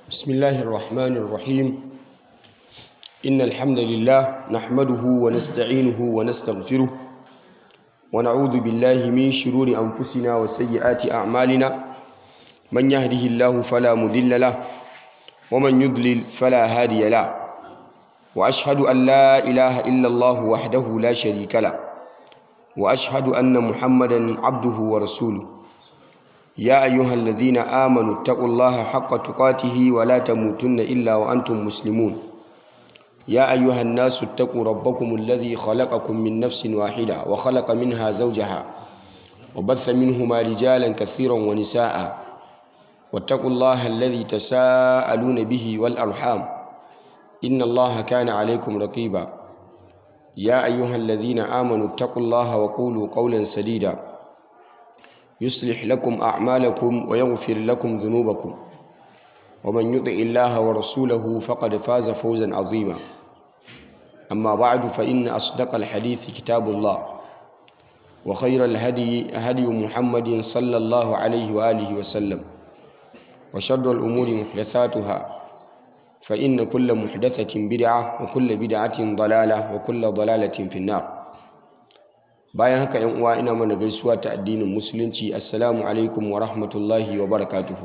بسم الله الرحمن الرحيم إن الحمد لله نحمده ونستعينه ونستغفره ونعوذ بالله من شرور أنفسنا وسيئات أعمالنا من يهده الله فلا مضل له ومن يضلل فلا هادي له وأشهد أن لا إله إلا الله وحده لا شريك له وأشهد أن محمدا عبده ورسوله يا أيها الذين آمنوا اتقوا الله حق تقاته ولا تموتن إلا وأنتم مسلمون يا أيها الناس اتقوا ربكم الذي خلقكم من نفس واحدة وخلق منها زوجها وبث منهما رجالا كثيرا ونساء واتقوا الله الذي تساءلون به والأرحام إن الله كان عليكم رقيبا يا أيها الذين آمنوا اتقوا الله وقولوا قولا سديدا يصلح لكم أعمالكم ويغفر لكم ذنوبكم ومن يطع الله ورسوله فقد فاز فوزا عظيما أما بعد فإن أصدق الحديث كتاب الله وخير الهدي هدي محمد صلى الله عليه وآله وسلم وشر الأمور محدثاتها فإن كل محدثة بدعة وكل بدعة ضلالة وكل ضلالة في النار bayan haka yan uwa ina mana gaisuwa ta addinin musulunci assalamu alaikum wa rahmatullahi wa barakatuhu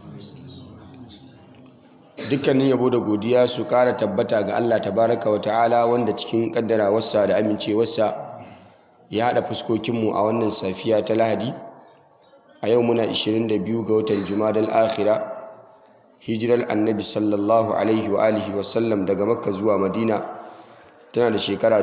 dukkanin yabo da godiya su kara tabbata ga Allah tabaraka wa ta'ala wanda cikin kaddarawarsa da amincewarsa ya haɗa fuskokinmu a wannan safiya ta lahadi a yau muna 22 ga watan jumadal akhira hijirar annabi sallallahu alaihi wa alihi wasallam daga makka zuwa madina tana da shekara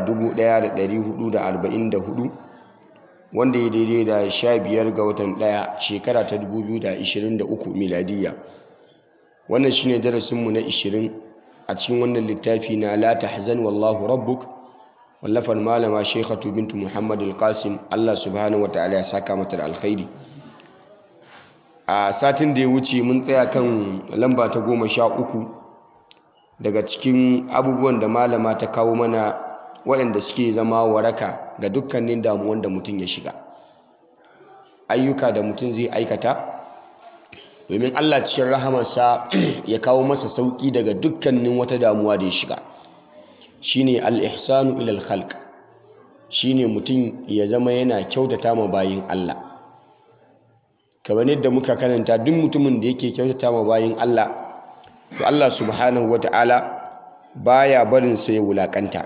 1444 wanda ya daidai da 15 ga watan 1 shekara ta 2023 miladiyya wannan shine darasinmu na 20 a cikin wannan littafi na la tahzan wallahu rabbuk wallafar malama shekatu bintu muhammad al-qasim allah subhanahu wa ta'ala ya saka mata da alkhairi a satin da ya wuce mun tsaya kan lamba ta goma sha uku daga cikin abubuwan da malama ta kawo mana waɗanda suke zama waraka ga dukkanin damuwan da mutum ya shiga ayyuka da mutum zai aikata domin Allah cikin rahamarsa ya kawo masa sauƙi daga dukkanin wata damuwa da ya shiga shine al-ihsanu ilal khalq shine mutum ya zama yana kyautata ma bayin Allah kamar yadda muka karanta duk mutumin da yake kyautata ma bayin Allah to Allah subhanahu wata'ala baya barin sa ya wulakanta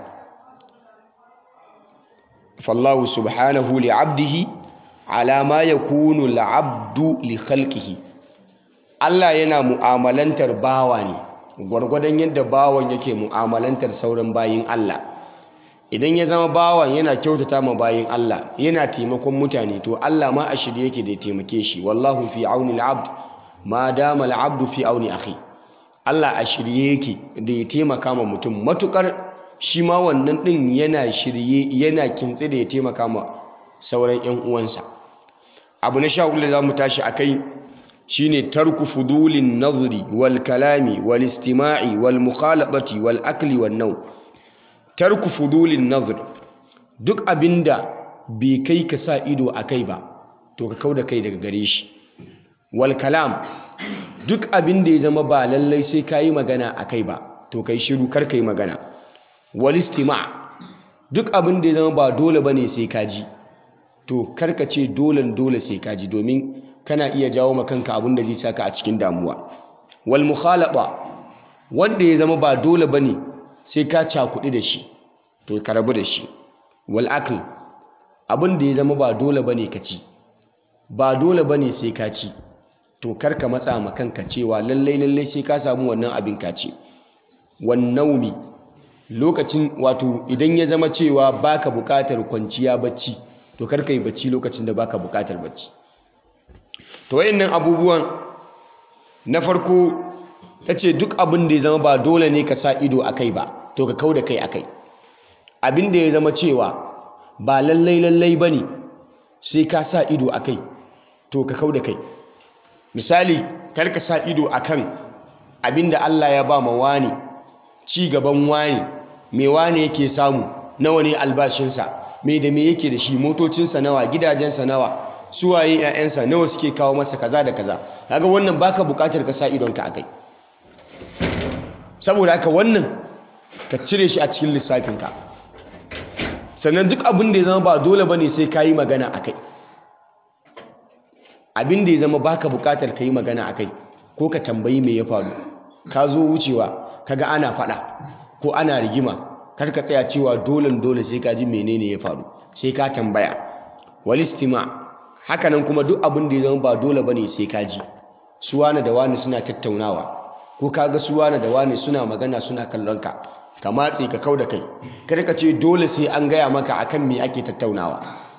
fallahu subhanahu li 'abdihi ala ma yakunu al-'abdu li khalqihi Allah yana mu'amalantar bawa ne gwargwadon yadda bawan yake mu'amalantar sauran bayin Allah idan ya zama bawan yana kyautata ma bayin Allah yana taimakon mutane to Allah ma a shirye yake da taimake shi wallahu fi auni al-'abd ma dama al-'abdu fi auni akhi Allah a shirye yake da ya taimaka ma mutum matukar shi ma wannan din yana shirye yana kintse da ya taimaka ma sauran ƴan uwansa abu na sha da zamu tashi akai shine tarku fudulin nazri wal kalami wal istima'i wal mukhalafati wal akli wan naw tarku fudulin nazr duk abinda bai kai ka sa ido akai ba to ka kauda kai daga gare shi wal kalam duk abin da ya zama ba lallai sai ka yi magana a kai ba to kai shiru kar ka yi magana walistima duk abin da ya zama ba dole ba ne sai ka ji to kar ka ce dolen dole sai ka ji domin kana iya jawo ma kanka abin da zai saka a cikin damuwa wal mukhalaba wanda ya zama ba dole ba ne sai ka cakuɗi da shi to ka rabu da shi wal akl abin da ya zama ba dole ba ne ka ci ba dole ba ne sai ka ci to kar ka matsa ma kanka cewa lallai lallai sai ka samu wannan abin ka ce wannaumi lokacin wato idan ya zama cewa baka bukatar kwanciya bacci to kar ka yi bacci lokacin da baka bukatar bacci to wayannan abubuwan na farko ta ce duk abin da ya zama ba dole ne ka sa ido a kai ba to ka kau da kai a kai abin da ya zama cewa ba lallai lallai ba ne sai ka sa ido a kai to ka kau da kai misali kar ka sa ido akan abinda Allah ya ba ma wani ci gaban wani me wani yake samu nawa ne albashinsa me da me yake da shi motocinsa nawa gidajensa nawa suwaye 'ya'yansa nawa suke kawo masa kaza da kaza kaga wannan baka bukatar ka sa idonka akai saboda haka wannan ka cire shi a cikin lissafinka sannan duk abin da ya zama ba dole bane sai ka yi magana a kai abin da ya zama baka bukatar ka yi magana a kai ko ka tambayi me ya faru ka zo wucewa kaga ana faɗa ko ana rigima kar ka tsaya cewa dole dole sai ka ji menene ya faru sai ka tambaya walistima hakanan kuma duk abin da ya zama ba dole bane sai ka ji su wani da wani suna tattaunawa ko kaga su wani da wani suna magana suna kallon ka ka matse ka kau da kai kar ka ce dole sai an gaya maka akan me ake tattaunawa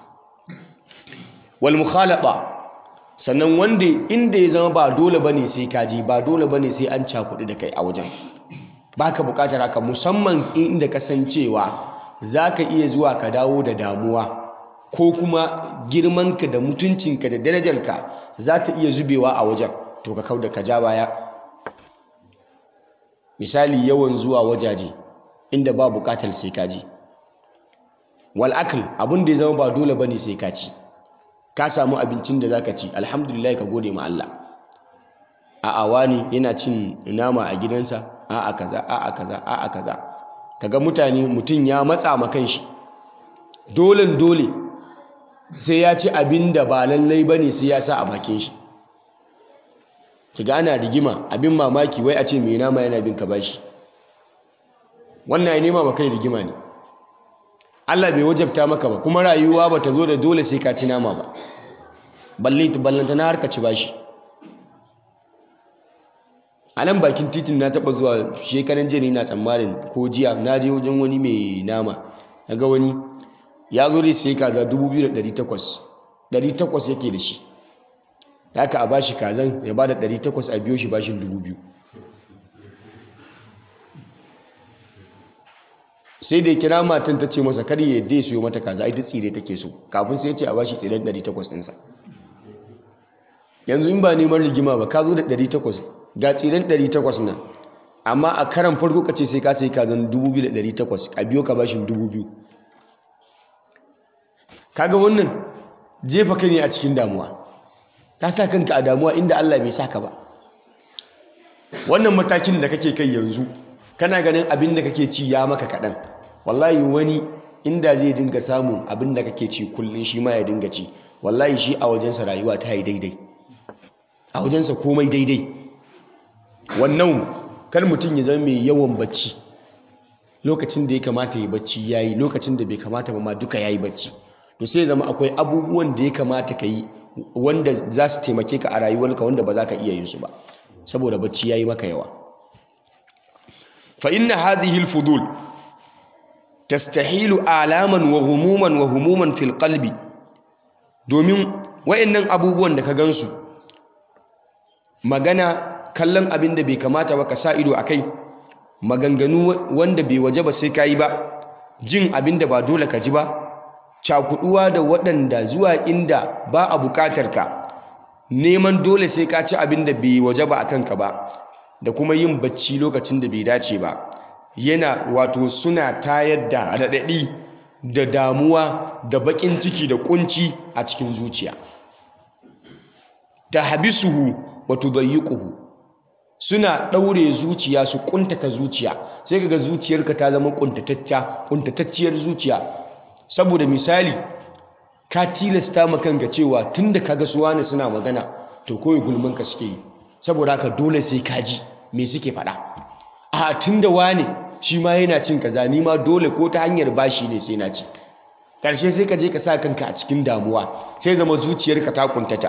wal mukhalata sannan wanda inda ya zama ba dole bane sai ka ji ba dole bane sai an cakuɗi da kai a wajen baka bukatar haka musamman inda kasancewa zaka iya zuwa ka dawo da damuwa ko kuma girmanka da mutuncinka da darajarka za ta iya zubewa a wajen to ka kauda ka ja baya misali yawan zuwa wajaje inda ba bukatar sai ka ji wal akl abin da ya zama ba dole bane sai ka ci ka samu abincin da zaka ci alhamdulillah ka gode ma Allah a'a wani yana cin nama a gidansa a'a kaza a'a kaza a'a kaza kaga mutane mutum ya matsa ma kanshi dole dole sai ya ci abin da ba lallai bane sai ya sa a bakin shi kiga ana rigima abin mamaki wai a ce mai nama yana bin ka bashi wannan ya nema maka rigima ne Allah bai wajabta maka ba kuma rayuwa ba ta zo da dole sai ka ci nama ba balle ballanta na harka ci bashi a nan bakin titin na taba zuwa shekaran jiya na tsammanin ko jiya na je wajen wani mai nama na ga wani ya zo dai sai kaza 2,800 800 yake da shi haka a bashi kazan ya ba da 800 a biyo shi bashin 2,000 sai da kira matan ta ce masa kar ya yadda ya siyo mata kaza ita tsire take so kafin sai ya ce a bashi tsiren 800 ɗinsa yanzu in ba neman rigima ba ka zo da 800 ga tsiren 800 nan amma a karan farko ka ce sai ka sai kazan 2,800 a biyo ka bashin 2,000 kaga wannan jefa kai ne a cikin damuwa ka sa kanka a damuwa inda Allah bai saka ba wannan matakin da kake kai yanzu kana ganin abin da kake ci ya maka kaɗan wallahi wani inda zai dinga samun abin da kake ci kullum shi ma ya dinga ci wallahi shi a wajensa rayuwa ta yi daidai a wajensa komai daidai wannan kar mutum ya zama mai yawan bacci lokacin da ya kamata ya bacci ya yi lokacin da bai kamata ba ma duka ya yi bacci to sai zama akwai abubuwan da ya kamata ka yi wanda za su taimake ka a rayuwarka wanda ba za ka iya yin su ba saboda bacci ya yi maka yawa fa inna hadhihi al-fudul tastahilu alaman wa humuman wa humuman fil qalbi domin wayannan abubuwan da ka gansu magana kallon abin da bai kamata ba ka sa ido akai maganganu wanda bai waje ba sai ka yi ba jin abin da ba dole ka ji ba cakuduwa da waɗanda zuwa inda ba a buƙatar ka neman dole sai ka ci abin da bai waje ba a kanka ba da kuma yin bacci lokacin da bai dace ba yana wato suna tayar da raɗaɗi da damuwa da baƙin ciki da ƙunci a cikin zuciya ta habisuhu wa tudayyiquhu suna ɗaure zuciya su ƙuntata zuciya sai kaga zuciyarka ta zama ƙuntatacciya ƙuntatacciyar zuciya saboda misali ka tilasta ma kanka cewa tunda kaga su wani suna magana to koyi gulman ka suke yi saboda haka dole sai ka ji me suke faɗa a tunda wani shi ma yana cin kaza ni ma dole ko ta hanyar bashi ne sai na ci karshe sai ka je ka sa kanka a cikin damuwa sai zama zuciyarka ta kuntata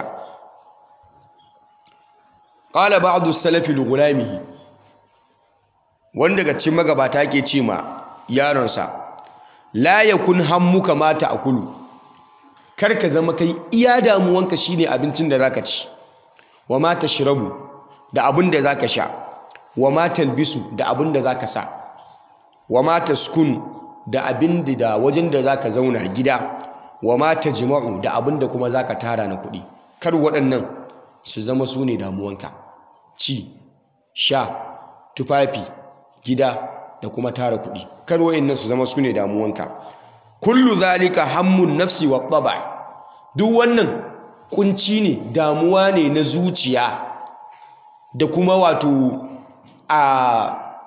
qala ba'du salafi li gulamihi wanda daga cikin magabata ke ce ma yaronsa la yakun hammuka mata akulu kar ka zama kai iya damuwanka shine abincin da zaka ci wa ma tashrabu da abin da zaka sha wa ma talbisu da abin da zaka sa wa ma taskunu da abin da wajen da zaka zauna gida wa ma tajma'u da abin da kuma zaka tara na kuɗi kar waɗannan su zama su ne damuwanka ci sha tufafi gida da kuma tara kuɗi kar waɗannan su zama su ne damuwanka kullu zalika hammun nafsi wa taba duk wannan kunci ne damuwa ne na zuciya da kuma wato a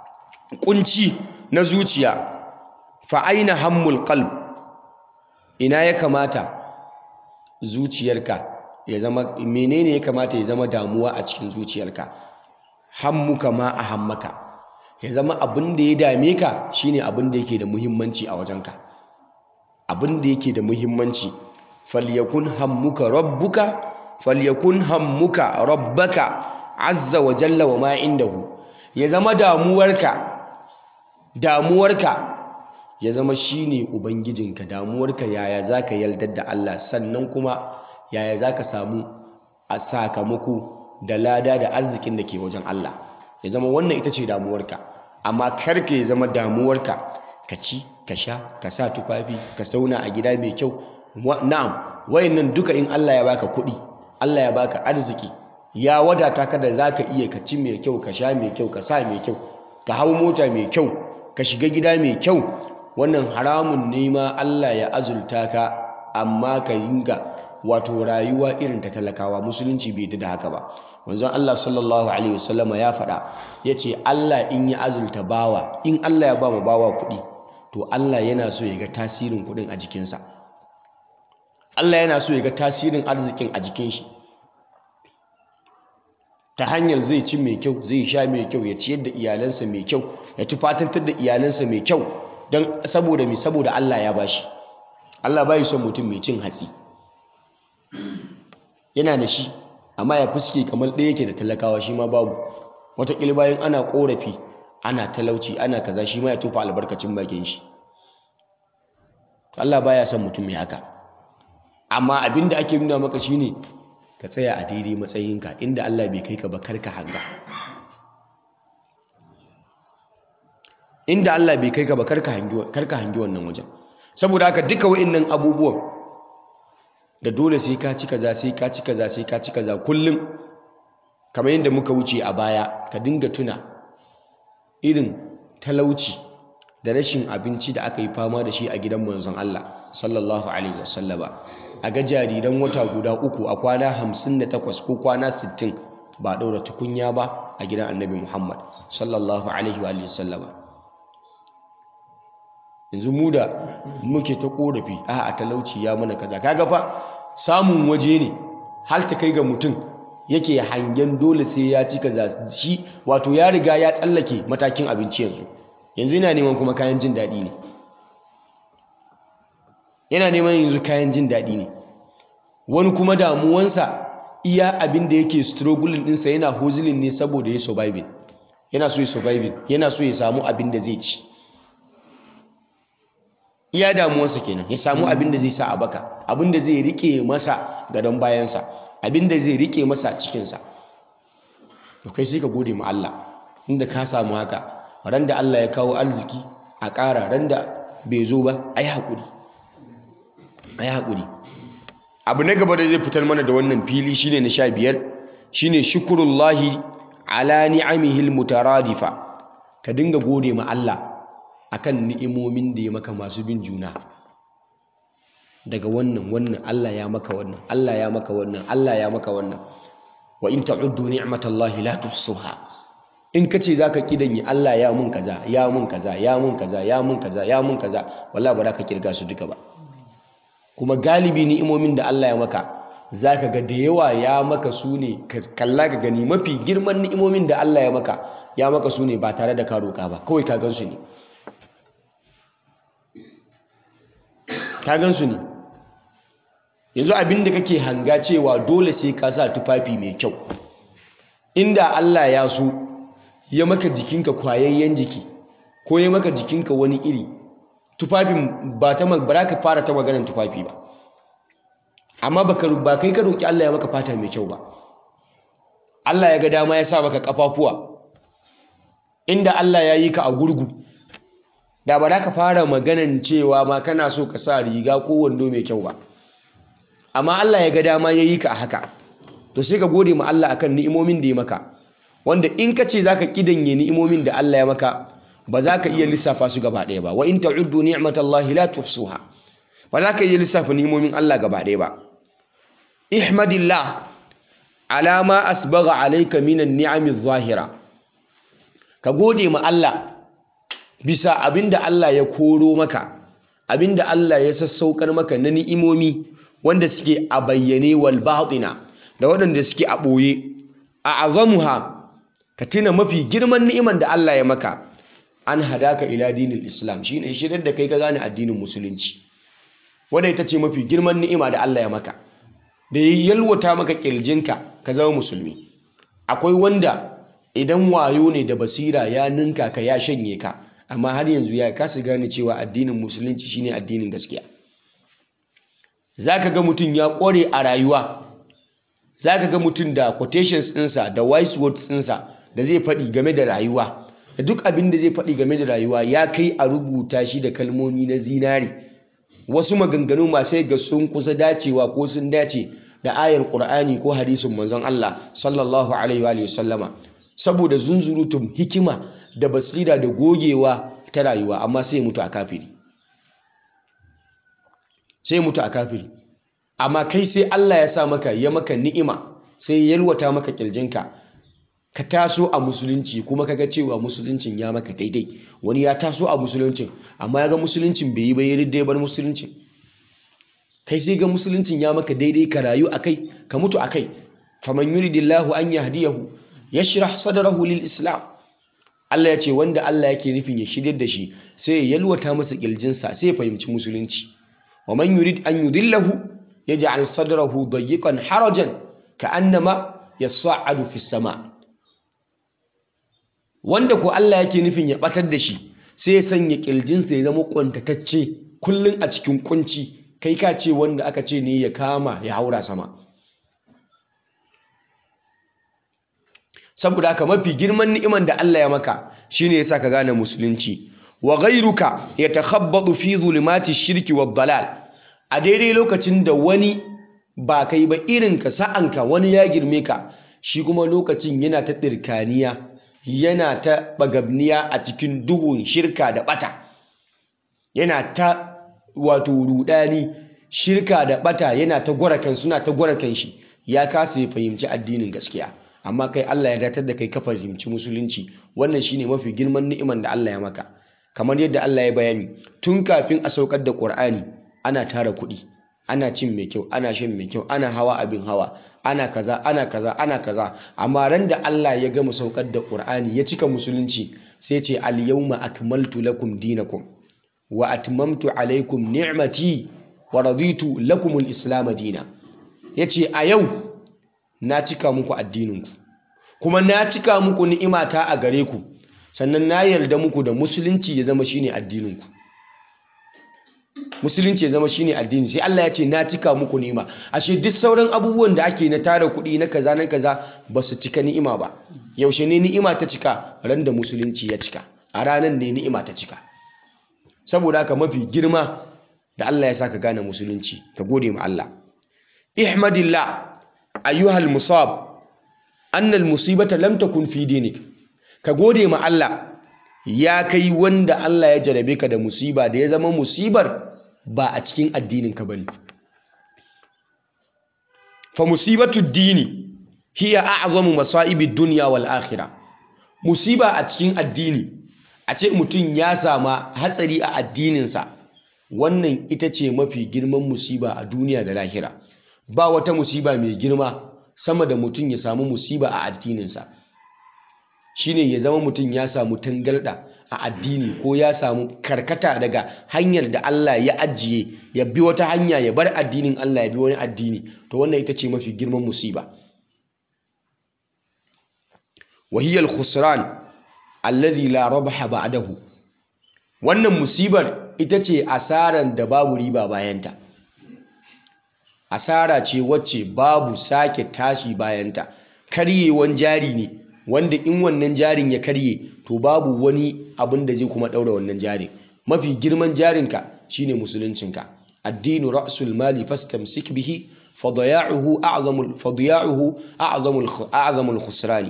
kunci na zuciya fa aina hammul qalb ina ya kamata zuciyarka ya zama menene ya kamata ya zama damuwa a cikin zuciyarka hammuka ma a hammaka ya zama abin da ya dame ka shine abin da yake da muhimmanci a wajenka abin da yake da muhimmanci falyakun hammuka rabbuka falyakun hammuka rabbaka azza wa jalla wa ma indahu ya zama damuwarka damuwarka ya zama shine ubangijinka damuwarka yaya zaka yaldar da Allah sannan kuma yaya zaka samu a sakamako da lada da arzikin da ke wajen Allah ya zama wannan ita ce damuwarka amma karka ya zama damuwarka ka ci ka sha ka sa tufafi ka sauna a gida mai kyau na'am wayannan duka in Allah ya baka kuɗi Allah ya baka arziki ya wadata ka da zaka iya ka ci mai kyau ka sha mai kyau ka sa mai kyau ka hau mota mai kyau ka shiga gida mai kyau wannan haramun ne ma Allah ya azulta ka amma ka yinga wato rayuwa irin ta talakawa musulunci bai da haka ba manzon Allah sallallahu alaihi wasallama ya faɗa yace Allah in ya azulta bawa in Allah ya ba mu bawa kuɗi to Allah yana so ya ga tasirin kuɗin a jikinsa Allah yana so ya ga tasirin arzikin a jikin shi ta hanyar zai ci mai kyau zai sha mai kyau ya ciyar da iyalansa mai kyau ya tufatantar da iyalansa mai kyau don saboda mai saboda Allah ya bashi Allah bai son mutum mai cin hatsi yana da shi amma ya fuske kamar ɗaya yake da talakawa shi ma babu wataƙila bayan ana ƙorafi ana talauci ana kaza shi ma ya tofa albarkacin bakin shi Allah baya son mutum mai haka amma abinda ake nuna maka shine ka tsaya a daidai matsayinka inda Allah bai kai ka ba karka hanga inda Allah bai kai ka ba karka hangi wannan wajen saboda haka duka wa'annan abubuwan da dole sai ka ci kaza sai ka ci kaza sai ka ci kaza kullum kamar yadda muka wuce a baya ka dinga tuna irin talauci da rashin abinci da aka yi fama da shi a gidan manzon Allah sallallahu alaihi wasallama a ga jariran wata guda uku a kwana 58 ko kwana 60 ba ɗaura tukunya ba a gidan annabi Muhammad sallallahu alaihi wa sallama yanzu mu da muke ta korafi a a talauci ya mana kaza kaga fa samun waje ne har ta kai ga mutum yake hangen dole sai ya ci kaza shi wato ya riga ya tsallake matakin abinci yanzu yanzu yana neman kuma kayan jin daɗi ne yana neman yanzu kayan jin daɗi ne wani kuma damuwansa iya abin da yake struggling ɗinsa yana hozilin ne saboda ya surviving yana so ya surviving yana so ya samu abin da zai ci iya damuwarsa kenan ya samu abin da zai sa a baka abin da zai rike masa gadon bayansa abin da zai rike masa cikinsa to kai sai ka gode ma Allah inda ka samu haka ran da Allah ya kawo arziki a ƙara ran da bai zo ba a yi haƙuri a yi haƙuri abu na gaba da zai fitar mana da wannan fili shine na sha biyar shine shukurullahi ala ni'amihil mutaradifa ka dinga gode ma Allah akan ni'imomin da ya maka masu bin juna daga wannan wannan Allah ya maka wannan Allah ya maka wannan Allah ya maka wannan wa in ta'uddu ni'matallahi la tuhsuha in kace zaka kidanyi Allah ya mun kaza ya mun kaza ya mun kaza ya mun kaza ya mun kaza wallahi ba za ka kirga su duka ba kuma galibi ni'imomin da Allah ya maka zaka ga da yawa ya maka su ne kalla ka gani mafi girman ni'imomin da Allah ya maka ya maka su ne ba tare da ka roƙa ba kawai ka gan su ne ka gan su ne yanzu abin da kake hanga cewa dole sai ka sa tufafi mai kyau inda Allah ya so ya maka jikinka kwayayyen jiki ko ya maka jikinka wani iri tufafin ba ta ba ka fara ta maganar tufafi ba amma ba kai ka roƙi Allah ya maka fata mai kyau ba Allah ya ga dama ya sa maka kafafuwa inda Allah ya yi ka a gurgu da ba za ka fara maganan cewa ma kana so ka sa riga ko wando mai kyau ba amma Allah ya ga dama ya yi ka a haka to sai ka gode ma Allah akan ni'imomin da ya maka wanda in ka ce zaka kidanye ni'imomin da Allah ya maka ba za ka iya lissafa su gaba ɗaya ba wa in ta'uddu ni'matallahi la tuhsuha ba za ka iya lissafa ni'imomin Allah gaba ɗaya ba ihmadillah ala ma asbagha alayka minan ni'ami zahira ka gode ma Allah bisa abinda Allah ya koro maka abinda Allah ya sassaukar maka na ni'imomi wanda suke a bayyane wal batina da waɗanda suke a ɓoye a azamuha ka tuna mafi girman ni'iman da Allah ya maka an hadaka ila dinin islam shine shirin da kai ka gane addinin musulunci wadda ita ce mafi girman ni'ima da Allah ya maka da ya yalwata maka kirjinka ka zama musulmi akwai wanda idan wayo ne da basira ya ninka ka ya shanye ka amma har yanzu ya kasa gane cewa addinin musulunci shine addinin gaskiya zaka ga mutum ya kware a rayuwa zaka ga mutum da quotations ɗinsa da wise words ɗinsa da zai faɗi game da rayuwa da duk abin da zai faɗi game da rayuwa ya kai a rubuta shi da kalmomi na zinari wasu maganganu masu ga sun kusa dacewa ko sun dace da ayar ƙur'ani ko hadisin manzon Allah sallallahu alaihi wa sallama saboda zunzurutun hikima da basira da gogewa ta rayuwa amma sai mutu a kafiri sai mutu a kafiri amma kai sai Allah ya sa maka ya maka ni'ima sai yalwata maka kirjinka ka taso a musulunci kuma kaga cewa musuluncin ya maka daidai wani ya taso a musuluncin amma ya ga musuluncin bai yi ba ya bar musuluncin kai sai ga musuluncin ya maka daidai ka rayu akai ka mutu akai faman yuridillahu an yahdiyahu yashrah sadrahu lil islam Allah ya ce wanda Allah yake nufin ya shirya da shi sai ya yalwata masa kirjinsa sai ya fahimci musulunci wa man yurid an yudillahu yaj'al sadrahu dayyiqan harajan ka'annama yas'adu fis sama' wanda ko Allah yake nufin ya batar da shi sai ya sanya kirjinsa ya zama kwantatacce kullum a cikin kunci kai ka ce wanda aka ce ne ya kama ya haura sama saboda haka mafi girman ni'iman da Allah ya maka shine yasa ka gane musulunci wa ghayruka yatakhabbatu fi zulumati shirki wad dalal a daidai lokacin da wani ba kai ba irin ka sa'anka wani ya girme ka shi kuma lokacin yana ta dirkaniya yana ta bagabniya a cikin duhun shirka da bata yana ta wato rudani shirka da bata yana ta gwarakan suna ta gwarakan shi ya kasa ya fahimci addinin gaskiya amma kai Allah ya datar da kai ka fahimci musulunci wannan shine mafi girman ni'iman da Allah ya maka kamar yadda Allah ya bayani tun kafin a saukar da Qur'ani ana tara kuɗi ana cin mai kyau ana shan mai kyau ana hawa abin hawa ana kaza ana kaza ana kaza amma ran da Allah ya gama saukar da Qur'ani ya cika musulunci sai ce al yawma akmaltu lakum dinakum wa atmamtu alaykum ni'mati wa raditu lakum al islam dina yace a yau na cika muku addininku kuma na cika muku ni'imata a gare ku sannan na yarda muku da musulunci ya zama shine addininku musulunci ya zama shine addini sai Allah ya ce na cika muku ni'ima ashe duk sauran abubuwan da ake na tara kuɗi na kaza na kaza ba su cika ni'ima ba yaushe ne ni'ima ta cika ran da musulunci ya cika a ranar ne ni'ima ta cika saboda haka mafi girma da Allah ya sa ka gane musulunci ka gode ma Allah ihmadillah ayyuhal musab annal musibata lam takun fi dinik ka gode ma Allah ya kai wanda Allah ya jarabe ka da musiba da ya zama musibar ba a cikin addinin ka bane fa musibatu dini hiya a'zamu masaibi dunya wal akhirah musiba a cikin addini a ce mutum ya sama hatsari a addininsa wannan ita ce mafi girman musiba a duniya da lahira ba wata musiba mai girma sama da mutum ya samu musiba a addininsa shine ya zama mutum ya samu tangarda a addini ko ya samu karkata daga hanyar da Allah ya ajiye ya bi wata hanya ya bar addinin Allah ya bi wani addini to wannan ita ce mafi girman musiba wahiyar khusran alladhi la rabaha ba'dahu wannan musibar ita ce asaran da babu riba bayanta asara ce wacce babu sake tashi bayanta karyewan jari ne wanda in wannan jarin ya karye to babu wani abin da zai kuma daura wannan jarin mafi girman jarinka shine musuluncinka addinu ra'sul mali fastamsik bihi fadaya'uhu a'zamul fadaya'uhu a'zamul a'zamul khusrani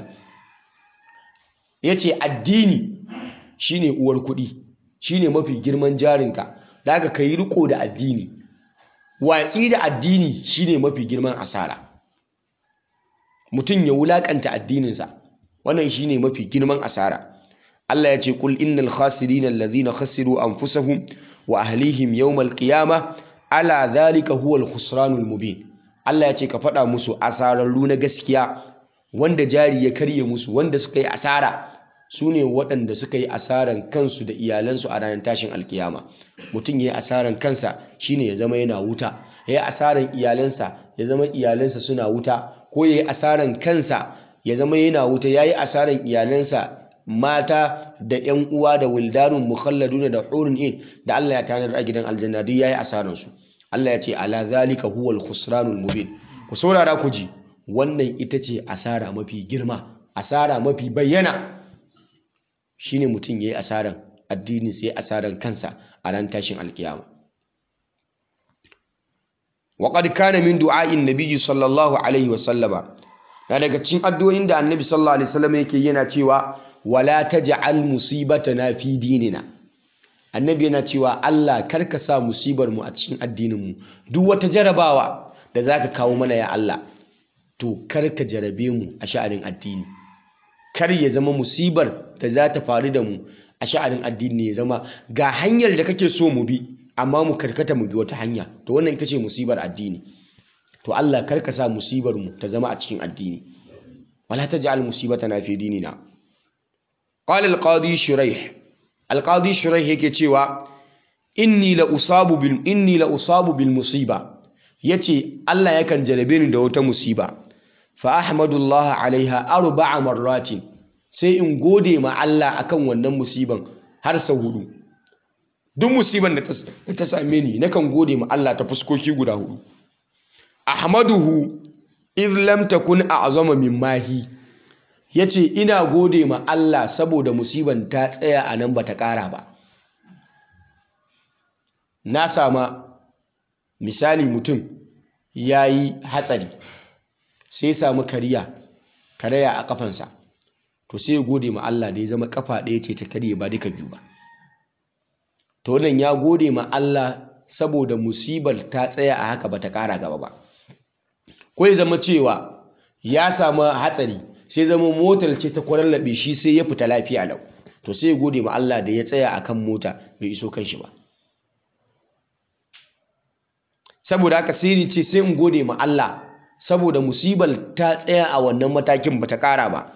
yace addini shine uwar kuɗi shine mafi girman jarinka da haka kai riko da addini watsi da addini shine mafi girman asara mutum ya wulakanta addininsa wannan shine mafi girman asara Allah ya ce kul innal khasirina alladhina khasiru anfusahum wa ahlihim yawmal qiyamah ala dhalika huwal khusranul mubin Allah ya ce ka faɗa musu asararru na gaskiya wanda jari ya karye musu wanda suka yi asara su ne waɗanda suka yi asaran kansu da iyalansu a ranar tashin alkiyama mutum ya yi asaran kansa shine ya zama yana wuta ya yi asaran iyalansa ya zama iyalansa suna wuta ko ya yi asaran kansa ya zama yana wuta ya yi asaran iyalansa mata da 'yan uwa da wildanun mukhalladuna da hurun in da Allah ya tanar a gidan aljanna duk yayi asaran su Allah ya ce ala zalika huwal khusranul mubin ku saurara ku ji wannan ita ce asara mafi girma asara mafi bayyana shine mutum yayi asaran addini sai asaran kansa a ran tashin alkiyama wa qad kana min du'a'in nabiyyi sallallahu alaihi wa sallama na daga cikin addu'o'in da annabi sallallahu alaihi wasallam yake yana cewa wala taj'al musibatana fi dinina annabi yana cewa Allah karka sa musibar mu a cikin addinin mu duk wata jarabawa da zaka kawo mana ya Allah to karka jarabe mu a sha'anin addini kar ya zama musibar da za ta faru da mu a sha'anin addini ya zama ga hanyar da kake so mu bi amma mu karkata mu bi wata hanya to wannan ita ce musibar addini to Allah karka sa musibar mu ta zama a cikin addini wala taj'al musibatana fi dinina qala al-qadi shuraih al-qadi shuraih yake cewa inni la usabu bil inni la usabu bil musiba yace Allah yakan jarabe ni da wata musiba fa ahmadullah alaiha arba'a marratin sai in gode ma Allah akan wannan musiban har sau hudu duk musiban da ta same ni nakan gode ma Allah ta fuskoki guda hudu ahmaduhu iz lam takun a'zama min mahi yace ina gode ma Allah saboda musiban ta tsaya a nan bata ƙara ba na sama misali mutum yayi hatsari sai samu kariya karaya a kafansa to sai ya gode ma Allah da ya zama kafa ɗaya ce ta karye ba duka biyu ba to wannan ya gode ma Allah saboda musibar ta tsaya a haka bata ƙara gaba ba ko ya zama cewa ya samu hatsari sai zama motar ce ta kwarallabe shi sai ya fita lafiya lau to sai ya gode ma Allah da ya tsaya akan mota bai iso kan shi ba saboda haka sai ce sai in gode ma Allah saboda musibar ta tsaya a wannan matakin bata ƙara ba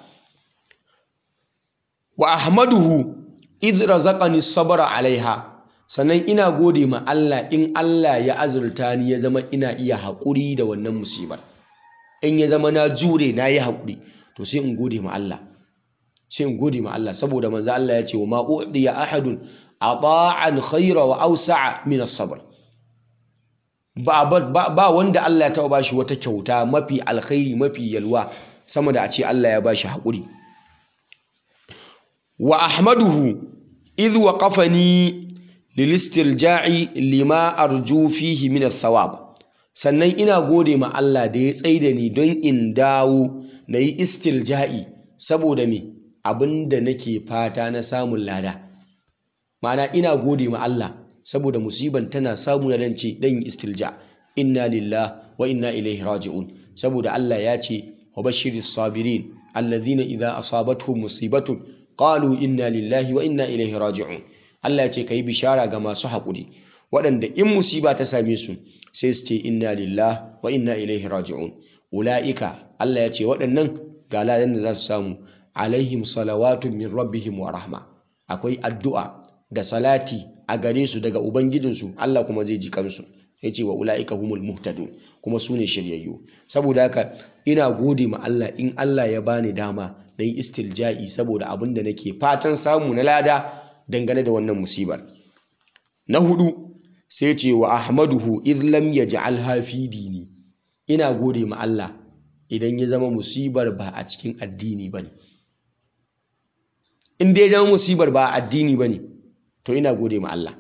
wa ahmaduhu idh razaqani sabra alaiha sannan ina gode ma Allah in Allah ya azurta ni ya zama ina iya haƙuri da wannan musibar in ya zama na jure na yi haƙuri to sai in gode ma Allah sai in gode ma Allah saboda manzo Allah ya ce wa ma u'diya ahadun ata'an khayra wa awsa'a min as-sabr ba, ba, ba wanda Allah ya taɓa bashi wata kyauta mafi alkhairi mafi yalwa sama da a ce Allah ya bashi haƙuri wa ahmaduhu idh waqafani lilistirja'i lima arju fihi min thawab sannan ina gode ma Allah da ya tsaida ni don in dawo na yi istirja'i saboda me abinda nake fata na samun lada ma'ana ina gode ma Allah saboda musiban tana samu na dan ce dan yi istilja inna lillah wa inna ilaihi raji'un saboda Allah ya ce wa bashiris sabirin alladhina idza asabatuhum musibatun qalu inna lillahi wa inna ilaihi raji'un Allah ya ce ka yi bishara ga masu haƙuri waɗanda in musiba ta same su sai su ce inna lillah wa inna ilaihi raji'un ula'ika Allah ya ce waɗannan ga ladan da za su samu alaihim salawatun min rabbihim wa rahma akwai addu'a da salati a gare su daga ubangijinsu Allah kuma zai ji kansu ya ce wa ula'ika humul muhtadun kuma su ne shiryayyu saboda haka ina gode ma Allah in Allah ya bani dama na yi istilja'i saboda abin da nake fatan samu na lada dangane da wannan musibar na hudu sai ce wa ahmaduhu idh lam yaj'alha fi dini ina gode ma Allah idan ya zama musibar ba a cikin addini bane in dai zama musibar ba a addini bane to ina gode ma Allah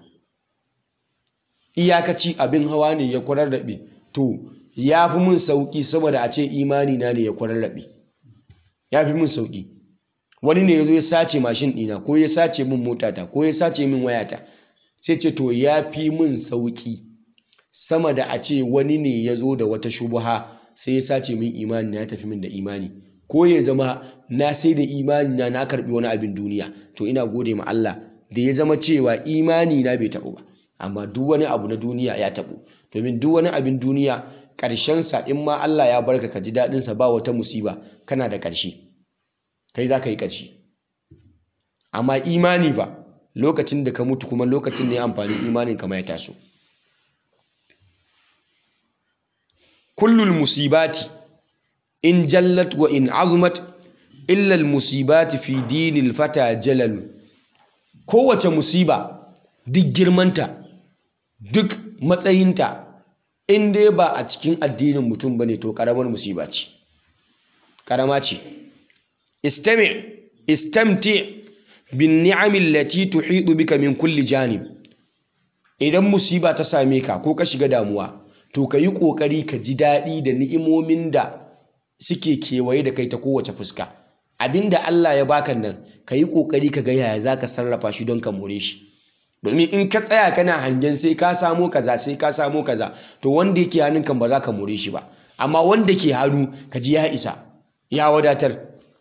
iyakaci abin hawa ne ya kwararrabe to ya fi mun sauki saboda a ce imani na ne ya kwararrabe ya fi mun sauki wani ne ya zo ya sace mashin ɗina ko ya sace min motata ko ya sace min wayata sai ce to ya fi min sauƙi sama da a ce wani ne ya zo da wata shubuha sai ya sace min imani na ya tafi min da imani ko ya zama na sai da imani na na karbi wani abin duniya to ina gode ma Allah da ya zama cewa imani na bai taɓu ba amma duk wani abu na duniya ya taɓu domin duk wani abin duniya ƙarshensa in ma Allah ya barka ka ji daɗinsa ba wata musiba kana da ƙarshe kai za ka yi ƙarshe amma imani ba lokacin da ka mutu kuma lokacin ne amfani imanin kama ya taso kullul musibati in jallat wa in azumat illa musibati fi dinil fata jalalu kowace musiba duk girmanta duk matsayinta in dai ba a cikin addinin mutum bane to karamar musiba ce karama ce istami istamti bin ni'amin lati tuhidu bika min kulli janib idan musiba ta same ka ko ka shiga damuwa to ka yi ƙoƙari ka ji daɗi da ni'imomin da suke kewaye da kai ta kowace fuska abinda Allah ya baka nan ka yi ƙoƙari ka ga yaya za ka sarrafa shi don ka more shi domin in ka tsaya kana hangen sai ka samo kaza sai ka samo kaza to wanda yake hannun kan ba za ka more shi ba amma wanda ke hannu ka ji ya isa ya wadatar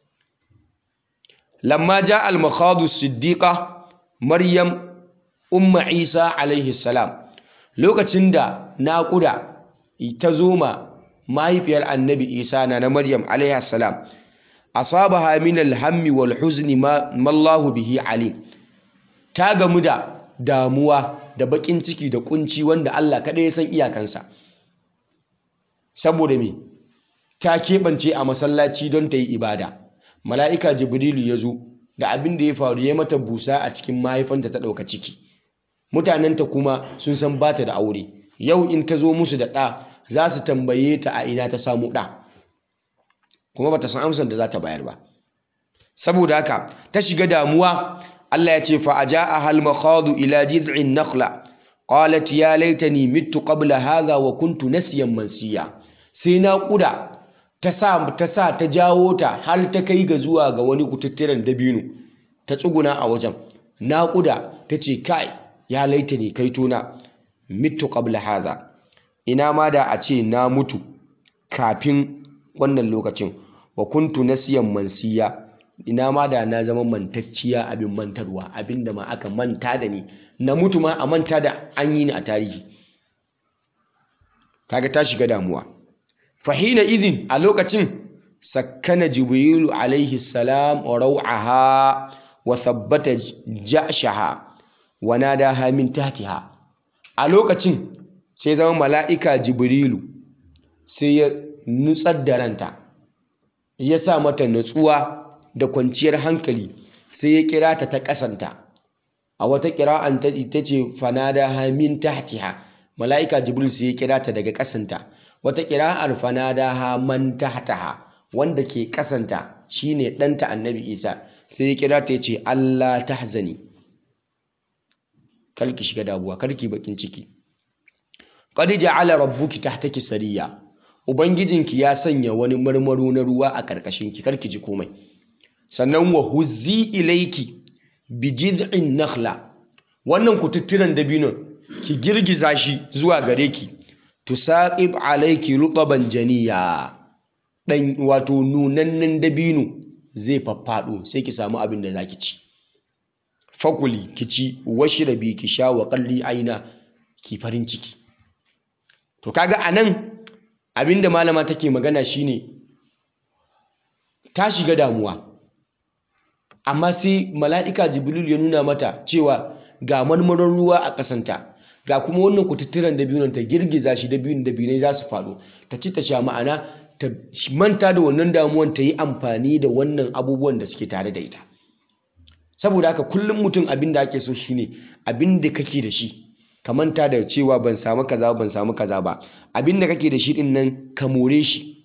lamma ja al-makhadu siddiqa maryam umma isa alaihi salam lokacin da naƙuda ta zo ma mahaifiyar annabi isa na na maryam alaihi salam asabaha min alhammi wal huzni ma mallahu bihi alim ta gamu da damuwa da bakin ciki da kunci wanda Allah kaɗai ya san iyakansa saboda me ta keɓance a masallaci don ta yi ibada mala'ika jibrilu ya zo da abin da ya faru ya mata busa a cikin mahaifanta ta ɗauka ciki mutanenta kuma sun san ba ta da aure yau in ta zo musu da ɗa za su tambaye ta a ina ta samu ɗa kuma ba ta san amsar da za ta bayar ba saboda haka ta shiga damuwa Allah ya ce fa aja'a hal makhadu ila jiz'in nakhla qalat ya laitani mittu qabla hadha wa kuntu nasiyan mansiya sai na kuda ta sa ta sa ta jawo ta har ta kai ga zuwa ga wani kututturen dabino ta tsuguna a wajen naƙuda ta ce kai ya laita ne kai tona mitu qabla hadha ina ma da a ce na mutu kafin wannan lokacin wa kuntu nasiyan mansiya ina ma da na zama mantacciya abin mantarwa abin da ma aka manta da ni na mutu ma a manta da an yi ni a tarihi kaga ta shiga damuwa fahina idin a lokacin sakkana jibrilu alaihi salam wa rau'aha wa thabbata ja'shaha wa nadaha min tahtiha a lokacin sai zama mala'ika jibrilu sai ya nutsar da ranta ya sa mata nutsuwa da kwanciyar hankali sai ya kira ta ta ƙasanta a wata kira'an ta ita ce fanadaha min tahtiha mala'ika jibril sai ya kira ta daga ƙasanta wata kira'ar fanadaha man tahtaha wanda ke ƙasanta shine ɗanta annabi isa sai ya kira ta ya ce allah tahzani kalki shiga damuwa karki bakin ciki qad ja'ala rabbuki tahtaki sariya ubangijinki ya sanya wani marmaro na ruwa a karkashin ki karki ji komai sannan wa huzzi ilayki bi jid'in nakhla wannan kututturen dabinon ki girgiza shi zuwa gare ki tusaqib alayki rutaban janiya dan wato nunannen dabino zai faffado sai ki samu abin da zaki ci fakuli ki ci washrabi ki sha wa qalli aina ki farin ciki to kaga anan abinda malama take magana shine ta shiga damuwa amma sai mala'ika jibril ya nuna mata cewa ga marmaron ruwa a kasanta ga kuma wannan kututturen dabinon ta girgiza shi dabinin dabinai za su faɗo ta ci ta sha ma'ana ta manta da wannan damuwan ta yi amfani da wannan abubuwan da suke tare da ita saboda haka kullum mutum abin da ake so shine abin da kake da shi ka manta da cewa ban samu kaza ban samu kaza ba abin da kake da shi din nan ka more shi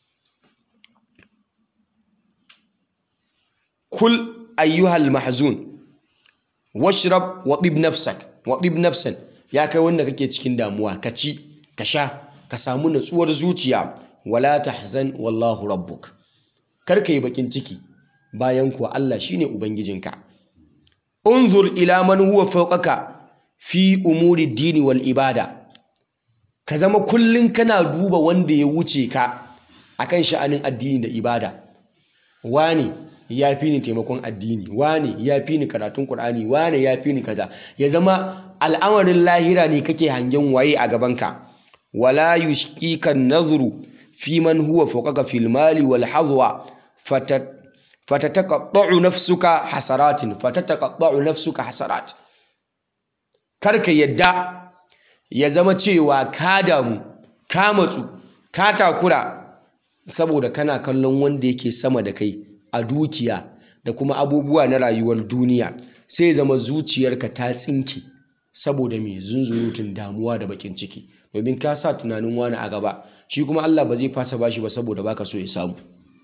kul ayyuhal mahzun washrab wa tib nafsak wa tib nafsan ya kai wanda kake cikin damuwa ka ci ka sha ka samu natsuwar zuciya wala tahzan wallahu rabbuk kar ka yi bakin ciki bayan kuwa Allah shine ubangijinka unzur ila man huwa fawqaka fi umuri dini wal ibada ka zama kullun kana duba wanda ya wuce ka akan sha'anin addini da ibada wane ya fi ni taimakon addini wane ya fi ni karatun Kur'ani wane ya fi ni kaza ya zama al'amarin lahira ne kake hangen waye a gabanka wala yushqika an-nadhru fi man huwa fawqaka fil mali wal hadwa fatataqatta'u nafsuka hasaratin fatataqatta'u nafsuka hasarat karka yadda ya zama cewa ka damu ka matsu ka takura saboda kana kallon wanda yake sama da kai a dukiya da kuma abubuwa na rayuwar duniya sai zama zuciyarka ta tsinke saboda mai zunzurutun damuwa da bakin ciki domin ka sa tunanin wani a gaba shi kuma Allah ba zai fasa bashi ba saboda baka so ya samu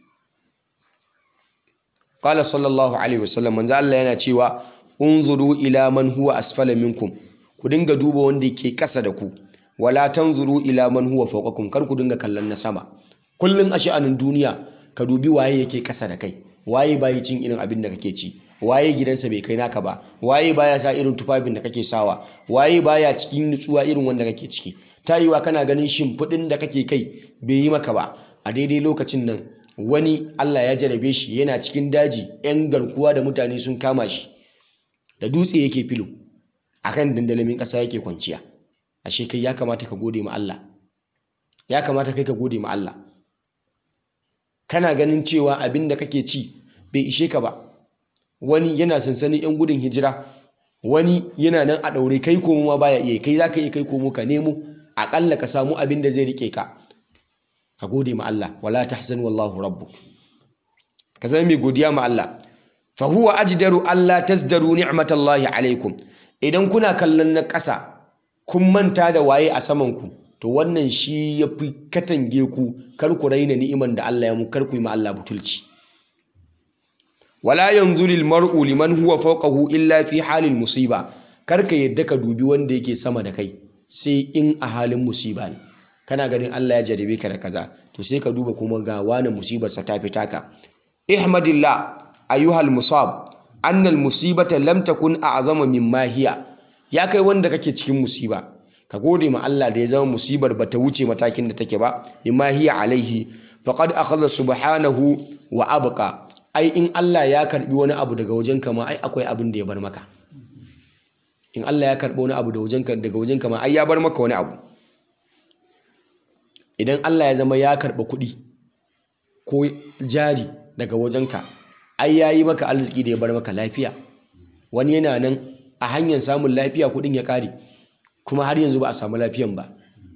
qala sallallahu alaihi wasallam manzo Allah yana cewa unzuru ila man huwa asfala minkum ku dinga duba wanda yake kasa da ku wala tanzuru ila man huwa fawqakum kar ku dinga kallon na sama kullun a sha'anin duniya ka dubi waye yake kasa da kai waye bayi cin irin abin da kake ci waye gidansa bai kai naka ba waye baya sa irin tufafin da kake sawa waye baya cikin nutsuwa irin wanda kake ciki tayiwa kana ganin shimfiɗin da kake kai bai yi maka ba a daidai lokacin nan wani Allah ya jarabe shi yana cikin daji yan garkuwa da mutane sun kama shi da dutse yake filo akan dandalamin ƙasa yake kwanciya ashe kai ya kamata ka gode ma Allah ya kamata kai ka gode ma Allah kana ganin cewa abin da kake ci bai ishe ka ba wani yana sansanin 'yan gudun hijira wani yana nan a ɗaure kai komo ma baya iya kai za ka iya kai komo ka nemo aƙalla ka samu abin da zai rike ka ka gode ma Allah wala tahzan wallahu rabbuk ka zama mai godiya ma Allah fa huwa ajdaru alla tazdaru ni'matallahi alaikum idan kuna kallon na ƙasa kun manta da waye a saman ku to wannan shi ya fi katange ku kar ku raina ni'iman da Allah ya mu kar ku yi ma Allah butulci wala yanzuru mar'u liman huwa fawqahu illa fi halil musiba kar ka yadda ka dubi wanda yake sama da kai sai in a halin musiba ne kana ganin Allah ya jarabe ka da kaza to sai ka duba kuma ga wani musibar sa ta fita ka ihmadillah ayyuhal musab annal musibata lam takun a'zama mimma hiya ya kai wanda kake cikin musiba ka gode ma Allah da ya zama musibar ba ta wuce matakin da take ba mimma hiya alaihi faqad akhadha subhanahu wa abqa ai in Allah ya karbi wani abu daga wajen ka ma ai akwai abin da ya bar maka in Allah ya karbi wani abu daga wajen ka daga wajen ka ma ai ya bar maka wani abu idan Allah ya zama ya karba kuɗi ko jari daga wajen ka ai yayi maka arziki da ya bar maka lafiya wani yana nan a hanyar samun lafiya kuɗin ya kare kuma har yanzu ba a samu lafiyan ba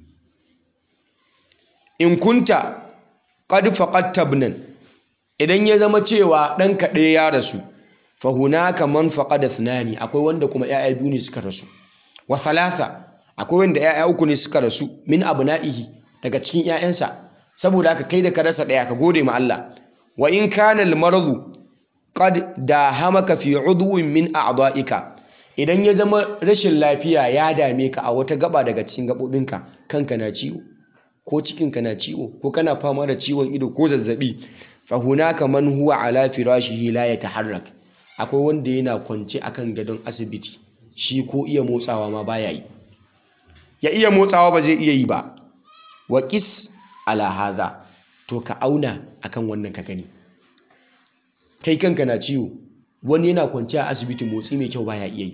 in kunta qad faqadta ibnan idan ya zama cewa ɗanka ɗaya ya rasu fa hunaka man faqada thnani akwai wanda kuma ƴaƴa biyu ne suka rasu wa thalatha akwai wanda ƴaƴa uku ne suka rasu min abna'ihi daga cikin ƴaƴansa saboda haka kai da ka rasa ɗaya ka gode ma Allah wa in kana al-maradu qad dahamaka fi udwin min a'dha'ika idan ya zama rashin lafiya ya dame ka a wata gaba daga cikin gabobinka kanka na ciwo ko cikinka na ciwo ko kana fama da ciwon ido ko zazzabi fa hunaka man huwa ala firashihi la yataharrak akwai wanda yana kwance akan gadon asibiti shi ko iya motsawa ma baya yi ya iya motsawa ba zai iya yi ba wa qis ala hadha to ka auna akan wannan ka gani kai kanka na ciwo wani yana kwance a asibiti motsi mai kyau baya iya yi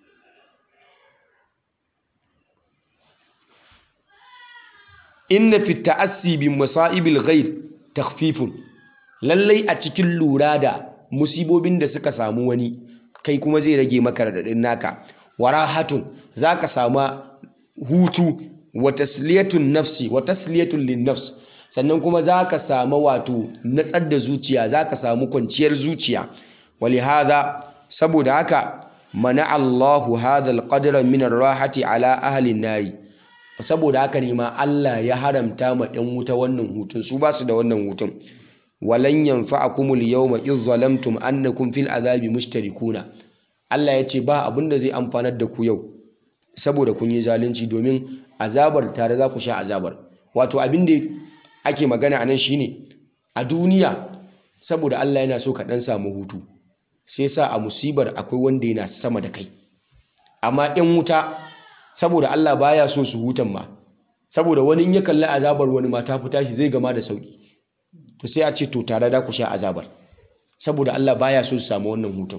inna fi ta'assi bi masa'ibil ghair takhfifun lallai a cikin lura da musibobin da suka samu wani kai kuma zai rage maka radadin naka warahatun zaka sama hutu wa tasliyatun nafsi wa tasliyatun lin nafs sannan kuma zaka samu wato natsar da zuciya zaka samu kwanciyar zuciya walihada saboda haka mana Allahu hadha alqadra min ar-rahati ala ahli an-nari saboda haka ne ma Allah ya haramta ma ɗan wuta wannan hutun su ba su da wannan hutun walan yanfa'akumul yawma idh zalamtum annakum fil azabi mushtarikuna Allah ya ce ba abin da zai amfanar da ku yau saboda kun yi zalunci domin azabar tare za ku sha azabar wato abin da ake magana anan shine a duniya saboda Allah yana so ka dan samu hutu sai sa a musibar akwai wanda yana sama da kai amma ɗan wuta saboda Allah baya so su hutan ma saboda wani in ya kalli azabar wani ma ta fita shi zai gama da sauki to sai a ce to tare da ku sha azabar saboda Allah baya so su samu wannan hutun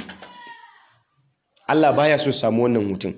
Allah baya so su samu wannan hutun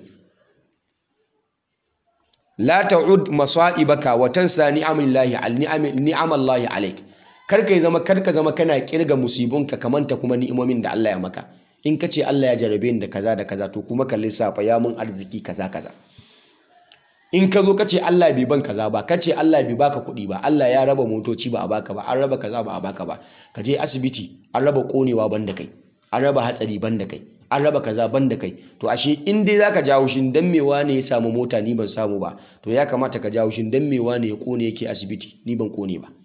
la ta'ud masa'ibaka wa tansa ni'amillahi al ni'amallahi alayk kar kai zama kar ka zama kana kirga musibunka kamanta kuma ni'imomin da Allah ya maka in ka ce Allah ya jarabe ni da kaza da kaza to kuma ka lissafa ya mun arziki kaza kaza in ka zo ka ce Allah bai ban kaza ba ka ce Allah bai baka kuɗi ba Allah ya raba motoci ba a baka ba an raba kaza ba a baka ba ka je asibiti an raba konewa ban da kai an raba hatsari ban da kai an raba kaza ban da kai to ashe in dai zaka jawo shin dan me wane ya samu mota ni ban samu ba to ya kamata ka jawo shin dan me wane ya kone yake asibiti ni ban kone ba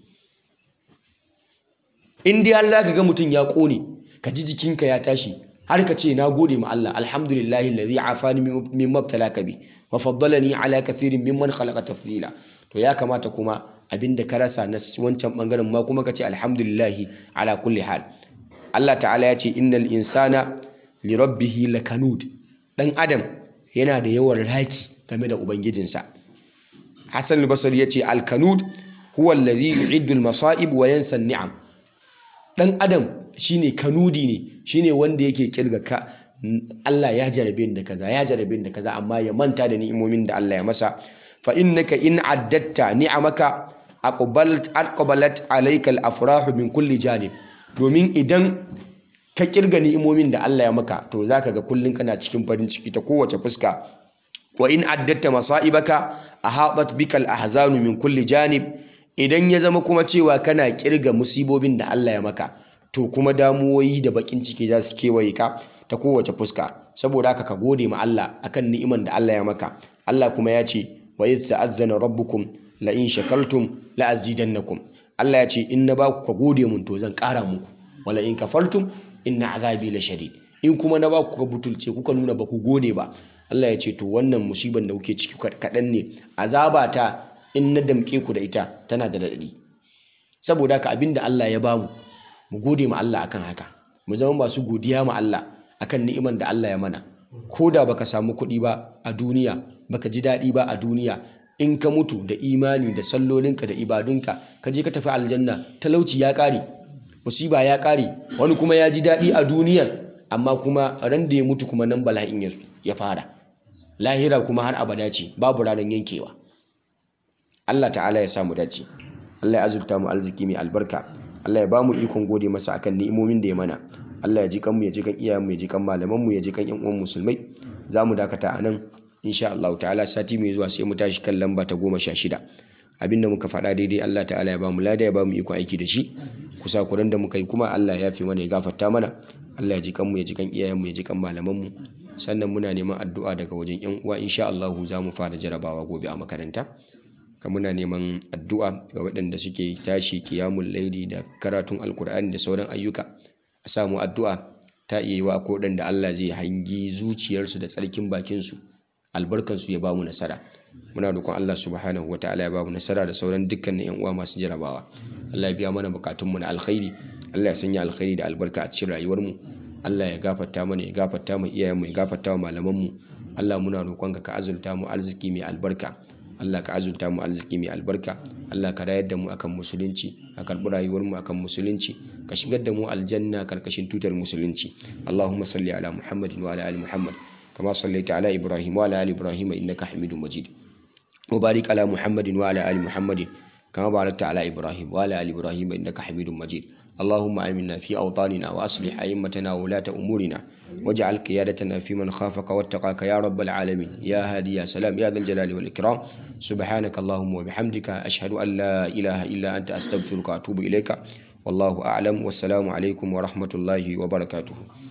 in dai har zaka ga mutum ya kone ka ji jikinka ya tashi har ka ce na gode ma Allah alhamdulillahi alladhi afani min mabtalaka bi wa faddalani ala kathirin mimman khalaqa tafdila to ya kamata kuma abinda ka rasa na wancan bangaren ma kuma ka ce alhamdulillahi ala kulli hal Allah ta'ala ya ce innal insana li rabbihi lakanud dan adam yana da yawan raki game da ubangijinsa Hassan al-Basri ya ce al-kanud huwa alladhi yu'iddu al-masa'ib wa yansa an-ni'am dan adam shine kanudi ne shine wanda yake kirga ka Allah ya jarabe da kaza ya jarabe da kaza amma ya manta da ni'imomin da Allah ya masa fa innaka in addatta ni'amaka aqbalat aqbalat alayka al-afrah min kulli janib domin idan ka kirga ni'imomin da Allah ya maka to zaka ga kullun kana cikin farin ciki ta kowace fuska wa in addatta masa'ibaka ahabat bikal ahzanu min kulli janib idan ya zama kuma cewa kana kirga musibobin da Allah ya maka to kuma damuwoyi da bakin ciki za su kewaye ka ta kowace fuska saboda haka ka gode ma Allah akan ni'iman da Allah ya maka Allah kuma ya ce wa idh ta'azzana rabbukum la in shakartum la azidannakum Allah ya ce in na ba ku ka gode mun to zan ƙara muku wala in kafartum inna azabi la shadid in kuma na ba ku ka butulce kuka nuna ba ku gode ba Allah ya ce to wannan musiban da kuke ciki kaɗan ne azaba ta in na damƙe ku da ita tana da daɗi saboda haka abinda Allah ya bamu mu gode ma Allah akan haka mu zama masu godiya ma Allah akan ni'iman da Allah ya mana ko da baka samu kuɗi ba a duniya baka ji daɗi ba a duniya in ka mutu da imani da sallolinka da ibadunka ka je ka tafi aljanna talauci ya ƙare musiba ya ƙare wani kuma ya ji daɗi a duniyar amma kuma ran da ya mutu kuma nan bala'in ya fara lahira kuma har abada ce babu ranar yankewa Allah ta'ala ya samu dace Allah ya azurta mu arziki mai albarka Allah ya ba mu ikon gode masa akan ni'imomin da ya mana Allah ya ji kanmu ya ji kan iyayenmu ya ji kan malamanmu ya ji kan yan uwan musulmai za mu dakata a nan insha Allah ta'ala sati mai zuwa sai mu tashi kan lamba ta goma sha shida abinda muka faɗa daidai Allah ta'ala ya ba mu lada ya ba mu ikon aiki da shi kusa kuran da muka yi kuma Allah ya fi mana ya gafarta mana Allah ya ji kanmu ya ji kan iyayenmu ya ji kan malamanmu sannan muna neman addu'a daga wajen yan uwa insha Allah za mu fara jarabawa gobe a makaranta ka muna neman addu'a ga waɗanda suke tashi kiyamun laili da karatun alkur'ani da sauran ayyuka a samu addu'a ta iya yi wa ko waɗanda Allah zai hangi zuciyarsu da tsarkin bakinsu albarkansu ya bamu nasara muna roƙon Allah subhanahu wataala ya bamu nasara da sauran dukkanin yan uwa masu jarabawa Allah ya biya mana bukatunmu na alkhairi Allah ya sanya alkhairi da albarka a cikin rayuwarmu Allah ya gafarta mana ya gafarta mu iyayenmu ya gafarta wa malamanmu Allah muna roƙonka ka azurta mu arziki mai albarka Allah ka azurta mu arziki mai albarka Allah ka rayar da mu akan musulunci ka karɓi rayuwar mu akan musulunci ka shigar da mu aljanna karkashin tutar musulunci Allahumma salli ala Muhammadin wa ala ali Muhammad kama sallaita ala Ibrahim wa ala ali Ibrahim innaka Hamidum Majid وبارك على محمد وعلى آل محمد كما باركت على إبراهيم وعلى آل إبراهيم إنك حميد مجيد اللهم آمنا في أوطاننا وأصلح أئمتنا وولاة أمورنا واجعل قيادتنا في من خافك واتقاك يا رب العالمين يا هادي يا سلام يا ذا الجلال والإكرام سبحانك اللهم وبحمدك أشهد أن لا إله إلا أنت أستغفرك وأتوب إليك والله أعلم والسلام عليكم ورحمة الله وبركاته